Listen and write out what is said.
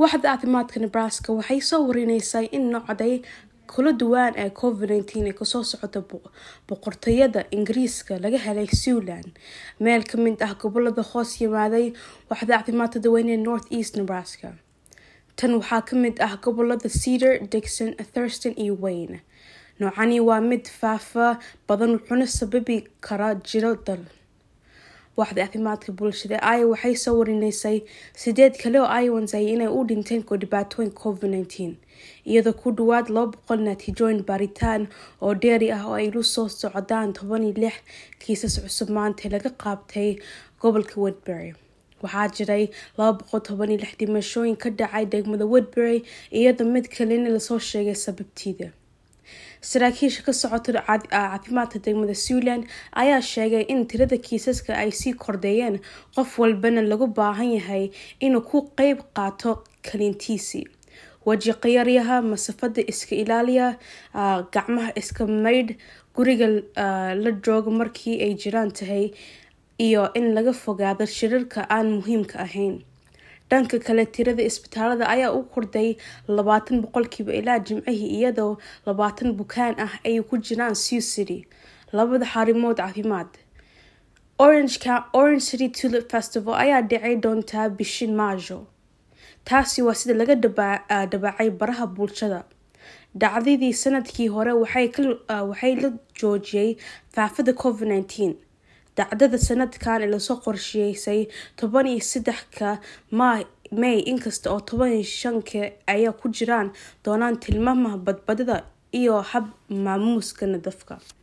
waaxda caafimaadka nebraska waxay soo warineysay in nocday kala duwan ee covid nteen ee kasoo socota boqortooyada ingiriiska laga helay zealand meel kamid ah gobolada hoos yimaaday waaxda caafimaadka dadweyne north east nebraska tan waxaa kamid ah gobolada cedar dixon thurston iyo wayne noocani waa mid faafa badan wuxuuna sababi karaa jiro dal waaxda caafimaadka bulshada aya waxay soo warineysay sideed kale oo iowans ay inay u dhinteen ko dhibaatooyin covid nteen iyadoo ku dhawaad laba boqol natiijooyin baaritaan oo dheeri ah oo ay lu soo socdaan toban iyo lix kiisas cusub maanta laga qaabtay gobolka woodbury waxaa jiray laba boqol toban iyo lix dhimashooyin ka dhacay degmada woodbury iyadoo mid kalena lasoo sheegay sababtiida saraakiisha ka socota caafimaadka degmada zealand ayaa sheegay in tirada kiisaska ay sii kordheeyeen qof walbana lagu baahan yahay inuu ku qeyb qaato kalintiisii weji qiyaryaha masafada iska ilaaliya gacmaha iska maydh guriga la joogo markii ay jiraan tahay iyo in laga fogaado shirarka aan muhiimka ahayn dhanka kale tirada isbitaalada ayaa u kordhay labaatan boqolkiiba ilaa jimcihii iyadoo labaatan bukaan ah ay ku jiraan sew city labada xarimood caafimaad orange city tulip festival ayaa dhicay doontaa bishin maajo taasi waa sida laga dhabaacay baraha bulshada dhacdadii sanadkii hore waxay la joojiyay faafada covid nteen dacdada sanadkan ee lasoo qorsheysay toban iyo saddexka may inkasta oo toban iyo shanka ayaa ku jiraan doonaan tilmaamaha badbadada iyo hab maamuuska nadafka